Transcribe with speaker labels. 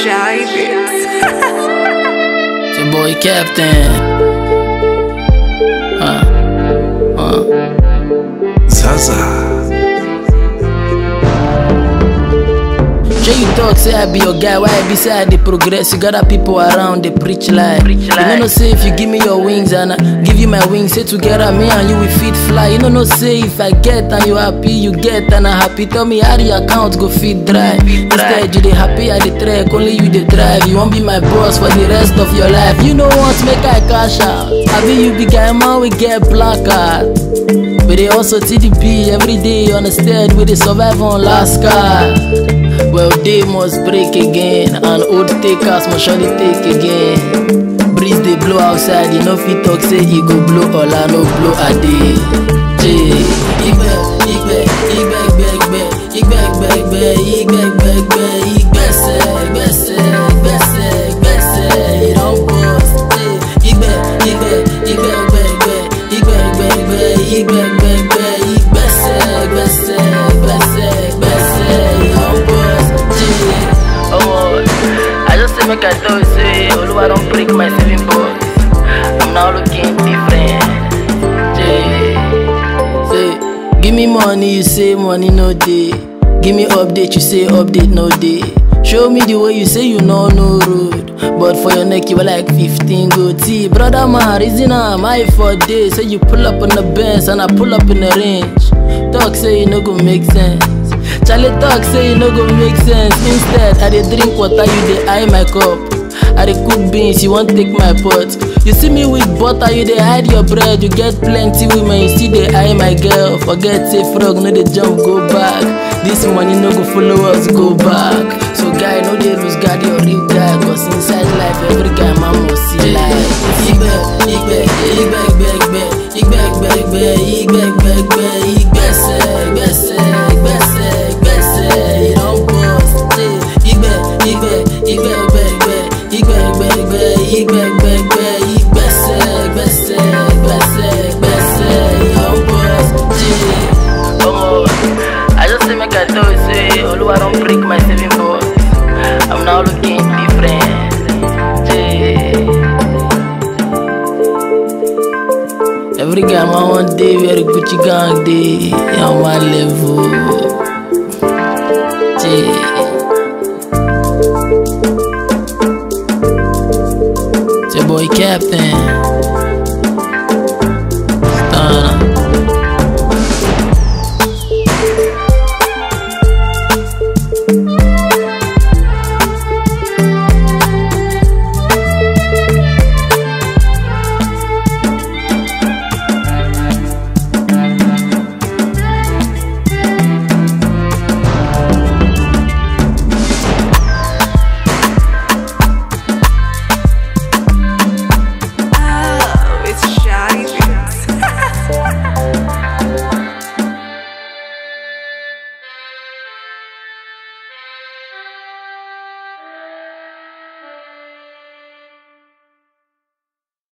Speaker 1: Shy Bits.
Speaker 2: It's your boy Captain. Uh, uh.
Speaker 3: Zaza.
Speaker 2: Sure you talk, say I be your guy, why I be say I dey progress? You got other people around, they preach lie. You know no say if you give me your wings and I give you my wings, say together me and you we fit fly. You know no say if I get and you happy, you get and I happy. Tell me how the account go fit dry. Instead you dey happy, I dey track, only you dey drive. You won't be my boss for the rest of your life. You know what, make I cash out. I be you be guy man, we get black card. We dey also TDP every day on the stead, we dey survive on last card. Well, they must break again, and old takers must surely take again. Breeze they blow outside, you know fit talk say e go blow all I no blow a day. Jay, igbe, igbe, igbe, igbe, igbe, igbe, igbe, igbe, igbe, igbe, igbese, igbese, igbese, igbese, it don burst. Jay, igbe, igbe, igbe, igbe, igbe, igbe, igbe, igbe, igbe, igbe, igbe, igbese, igbese, igbese, igbese, it don burst. Jay, oh, I just say make I tell you say Oluwa don break my saving box. I'm now looking different. Jay, say give me money, you say money no dey. Give me update, you say update no dey. Show me the way you say you know no road. But for your neck, you were like 15 goatee. Brother man, reason am I for days. Say you pull up on the bench and I pull up in the range. Talk say you no go make sense. Charlie talk say e no go make sense. Instead, I dey drink water, you dey eye my cup. I dey cook beans, you wan take my pot. You see me with butter, you dey hide your bread. You get plenty women, you still dey eye my girl. Forget say frog no dey jump go back. This money no go follow us go back. So guy, no dey lose guard your real guy. Cause inside life, every guy man must see life. Igbe, igbe, igbe, igbe, igbe, igbe, igbe, igbe, igbe, igbe, igbe, igbese, igbese, igbese, igbese, it don burst. Igbe, igbe, igbe, igbe, igbe, igbe, igbe, igbe, igbe, igbe, igbe, igbese, igbese, igbese, igbese, it don burst. Omo, I just say make I tell you say Oluwa don break my saving box. I'm now looking different. Jay. Every guy man one day wear a Gucci gang day on one level. Jay. It's your boy Captain.